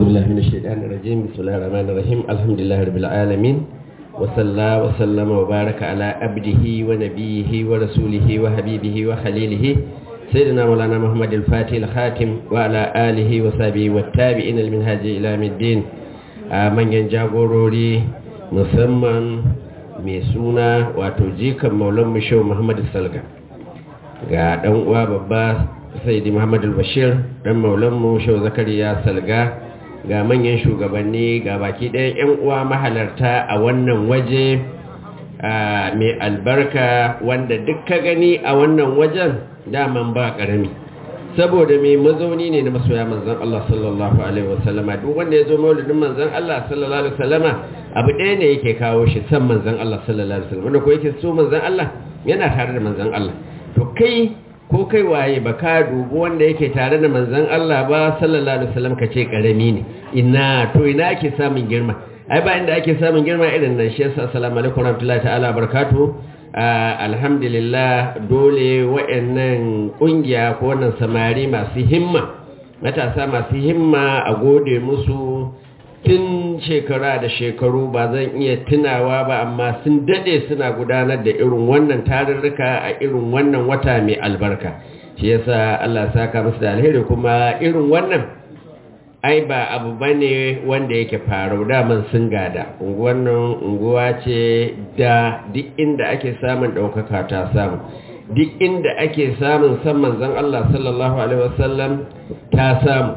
بالله من الشيطان الرجيم بسم الله الرحمن الرحيم الحمد لله رب العالمين وصلى وسلم وبارك على عبده ونبيه ورسوله وحبيبه وخليله سيدنا مولانا محمد الفاتح الخاتم وعلى آله وصحبه والتابعين المنهاج إلى يوم الدين من ينجاغوروري musamman mai suna wato jikan maulan mishau muhammadu salga ga ɗan uwa babba saidi muhammadu bashir ɗan maulanmu shau zakariya salga ga manyan shugabanni ga baki ɗayan 'yan uwa mahalarta a wannan waje mai albarka wanda duk ka gani a wannan wajen daman ba ƙarami saboda mai mazauni ne na masoya manzan Allah sallallahu alaihi wasallama duk wanda ya zo maulidin manzan Allah sallallahu alaihi wasallama abu ɗaya ne yake kawo shi san manzan Allah sallallahu alaihi wasallama wanda ko yake so manzan Allah yana tare da manzan Allah to kai ko kai waye ba ka dubi wanda yake tare da manzan Allah ba sallallahu alaihi wasallam ka ce karami ne ina to ina ake samun girma ai ba inda ake samun girma irin nan shi yasa assalamu alaikum warahmatullahi ta'ala barakatuh alhamdulillah dole wa'annan kungiya ko wannan samari masu himma matasa masu himma a gode musu tun shekara da shekaru ba zan iya tunawa ba amma sun dade suna gudanar da irin wannan tarurruka a irin wannan wata mai albarka shi yasa Allah saka musu da alheri kuma irin wannan ai ba abu bane wanda yake faru daman sun gada wannan unguwa ce da duk inda ake samun ɗaukaka ta samu duk inda ake samun san manzon Allah sallallahu alaihi wasallam ta samu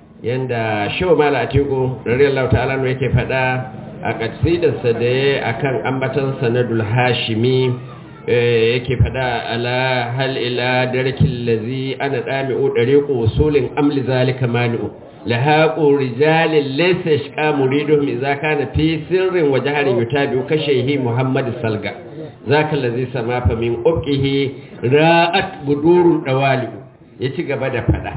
yanda shaw mala atiku radiyallahu ta'ala ne yake fada a kasidarsa da ya akan ambatan sanadul hashimi yake fada ala hal ila darkil ladhi ana dami'u dariqu usulin amli zalika mani'u lahaqu rijalin laysa yashqa muriduhum idza kana fi sirrin wa jahrin yutabi'u kashayhi muhammad salga zaka ladhi sama fa min uqihi ra'at budurun dawali ya ci gaba da fada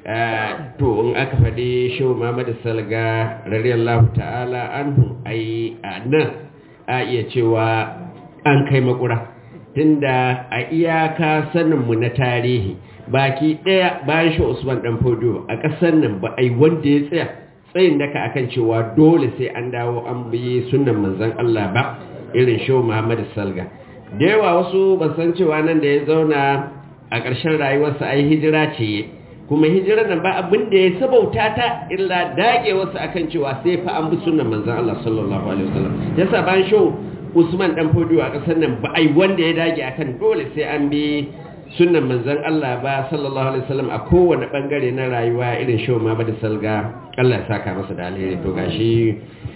to in aka faɗi shehu Muhammadu Salga radiyallahu ta'ala anhu ai nan a iya cewa an kai makura tunda a iyaka saninmu na tarihi baki ɗaya bayan shi Usman dan Fodio a ƙasar nan ba ai wanda ya tsaya tsayin daka akan cewa dole sai an dawo an bi sunnan manzon Allah ba irin shehu Muhammadu Salga da yawa wasu ba san cewa nan da ya zauna a ƙarshen rayuwarsa ai hijira ce kuma hijirar nan ba abin da ya sabauta ta illa dage wasu akan cewa sai fa an bi sunnan manzon Allah sallallahu alaihi wasallam yasa ban sho Usman dan Fodiyo a kasar nan ba ai wanda ya dage akan dole sai an bi sunnan manzon Allah ba sallallahu alaihi wasallam a kowane bangare na rayuwa irin sho ma ba da salga Allah ya saka masa da alheri to gashi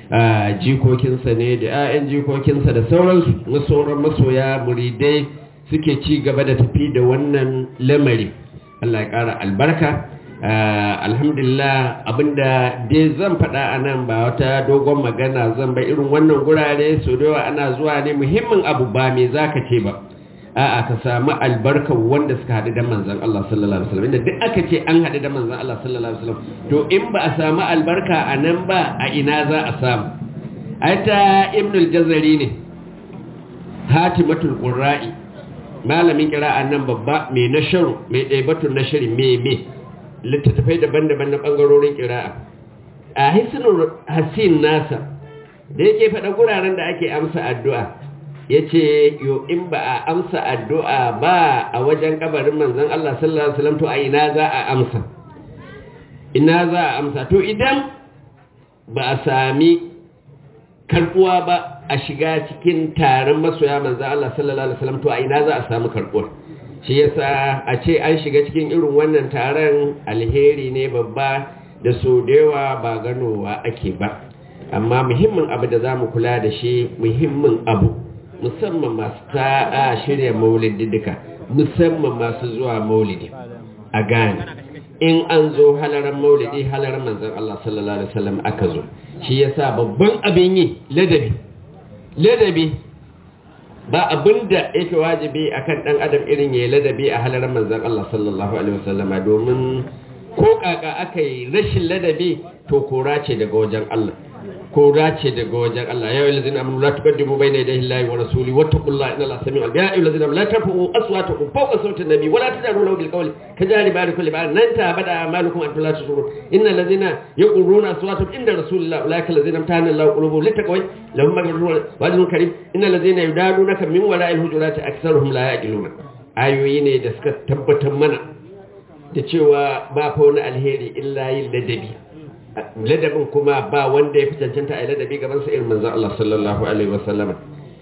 jikokinsa ne da 'ya'yan jikokinsa da sauransu sauran masoya muridai suke ci gaba da tafi da wannan lamari Allah ya ƙara albarka alhamdulillah abinda dai zan faɗa a nan ba wata dogon magana zan ba irin wannan gurare so da yawa ana zuwa ne muhimmin abu ba me za ka ce ba a'a ka samu albarkar wanda suka haɗu da manzan Allah sallallahu alaihi wasallam inda duk aka ce an haɗu da manzan Allah sallallahu alaihi wasallam to in ba a samu albarka a nan ba a ina za a samu aita ibnul jazari ne hatimatul qurra'i malamin kira'an nan babba mai nasharu mai ɗaibatun nashari mai mai littattafai daban-daban na ɓangarorin kira'a a hisnul hasin nasa da yake faɗa guraren da ake amsa addu'a ya ce yo in ba a amsa addu'a ba a wajen kabarin manzan Allah sallallahu Alaihi wasallam to a ina za a amsa ina za a amsa to idan ba a sami karɓuwa ba a shiga cikin taron masoya manzan Allah sallallahu Alaihi wasallam to a ina za a samu karɓuwar shi yasa a ce an shiga cikin irin wannan taron alheri ne babba da so da yawa ba ganowa ake ba amma muhimmin abu da za mu kula da shi muhimmin abu musamman masu ta'a shirya maulidi duka musamman masu zuwa maulidi a gane in an zo halaran maulidi halaran manzan Allah sallallahu Alaihi wasallam aka zo shi yasa babban abin yi ladabi ladabi ba abin da yake wajibi akan dan adam irin ya ladabi a halarar manzon Allah sallallahu alaihi wasallam domin ko kaka aka yi rashin ladabi to kora ce daga wajen Allah ko dace daga wajen Allah ya yi lazina amanu la tuqaddimu bayna yaday Allahi wa rasuli wattaqullaha inna Allaha sami'un alim ya ayyuhal ladzina la tarfa'u aswatakum fawqa sawti an-nabi wa la tajharu lahu bil qawli kajari ba'dikum li ba'd lan ta'bada a'malukum an la tashurun innal ladzina yaquluna aswatahum inda rasulillahi ulaika alladzina amtahana Allahu qulubuhum littaqwa lahum maghfiratun wa ajrun karim innal ladzina yudadunaka min wara'il hujurati aktharuhum la yaqiluna ayoyi ne da suka tabbatar mana da cewa ba fa wani alheri illa yin ladabi ladabin kuma ba wanda ya fi cancanta a yi ladabi gaban sa irin manzan Allah sallallahu alaihi wasallam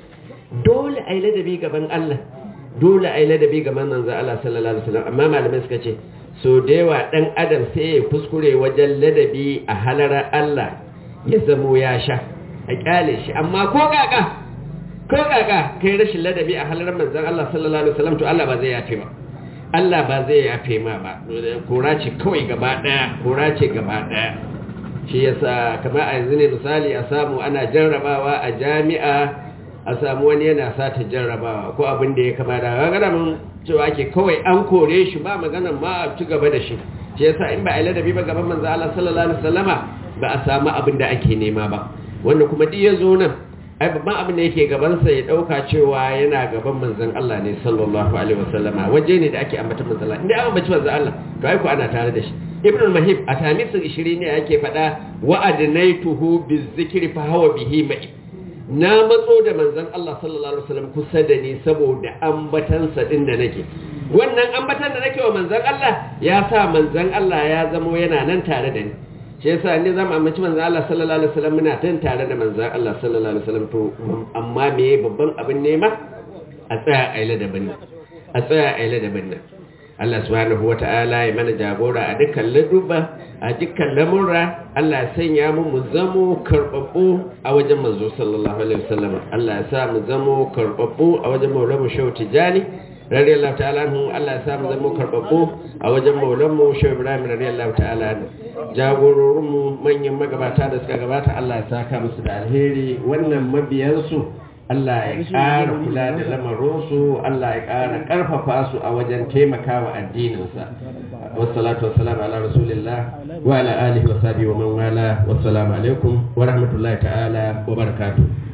dole a yi ladabi gaban Allah dole a yi ladabi gaban manzan Allah sallallahu alaihi wasallam amma malamai suka ce so da yawa dan adam sai ya kuskure wajen ladabi a halara Allah ya zamo ya sha a kyale shi amma ko kaka ko kaka kai rashin ladabi a halarar manzan Allah sallallahu alaihi wasallam to Allah ba zai yafe ba Allah ba zai yafe ma ba kora ce kawai gaba daya kora ce gaba daya shi yasa kamar a yanzu ne misali a samu ana jarrabawa a jami'a a samu wani yana sata jarrabawa ko abin da ya kama da gagara mun cewa ke kawai an kore shi ba magana ma a ci gaba da shi shi yasa in ba a ladabi ba gaban manzo Allah sallallahu alaihi wasallama ba a samu abin da ake nema ba wanda kuma duk ya zo nan ai babban abin da yake gabansa ya dauka cewa yana gaban manzon Allah ne sallallahu alaihi wasallama waje ne da ake ambata manzon Allah inda an ambaci manzon Allah to ai ko ana tare da shi ibn al-mahib a tamisul 20 ne yake fada wa adnaituhu bizikri fa hawa bihi ma'i na matso da manzon Allah sallallahu alaihi wasallam kusa da ni saboda ambatansa din da nake wannan ambatan da nake wa manzon Allah ya sa manzon Allah ya zamo yana nan tare da ni shi yasa ne zamu amince manzon Allah sallallahu alaihi wasallam muna tan tare da manzon Allah sallallahu alaihi wasallam to amma me babban abin nema a tsaya a yi ladabin nan a tsaya a yi ladabin nan Allah subhanahu wata'ala ya mana jagora a dukkan laduba a dukkan lamurra Allah ya sanya mu mu zamo karbabbu a wajen manzo sallallahu alaihi wasallam Allah ya sa mu zamo karbabbu a wajen maulamu shehu tijani radiyallahu ta'ala anhu Allah ya sa mu zamo karbabbu a wajen maulamu shehu ibrahim radiyallahu ta'ala anhu jagororin mu manyan magabata da suka gabata Allah ya saka musu da alheri wannan mabiyansu Allah ya ƙara kula da lamarinsu Allah ya ƙara ƙarfafa su a wajen taimakawa addininsa wassalatu wassalamu ala rasulillah wa ala alihi wa sahbihi wa man wala wassalamu alaikum wa rahmatullahi ta'ala wa barakatuh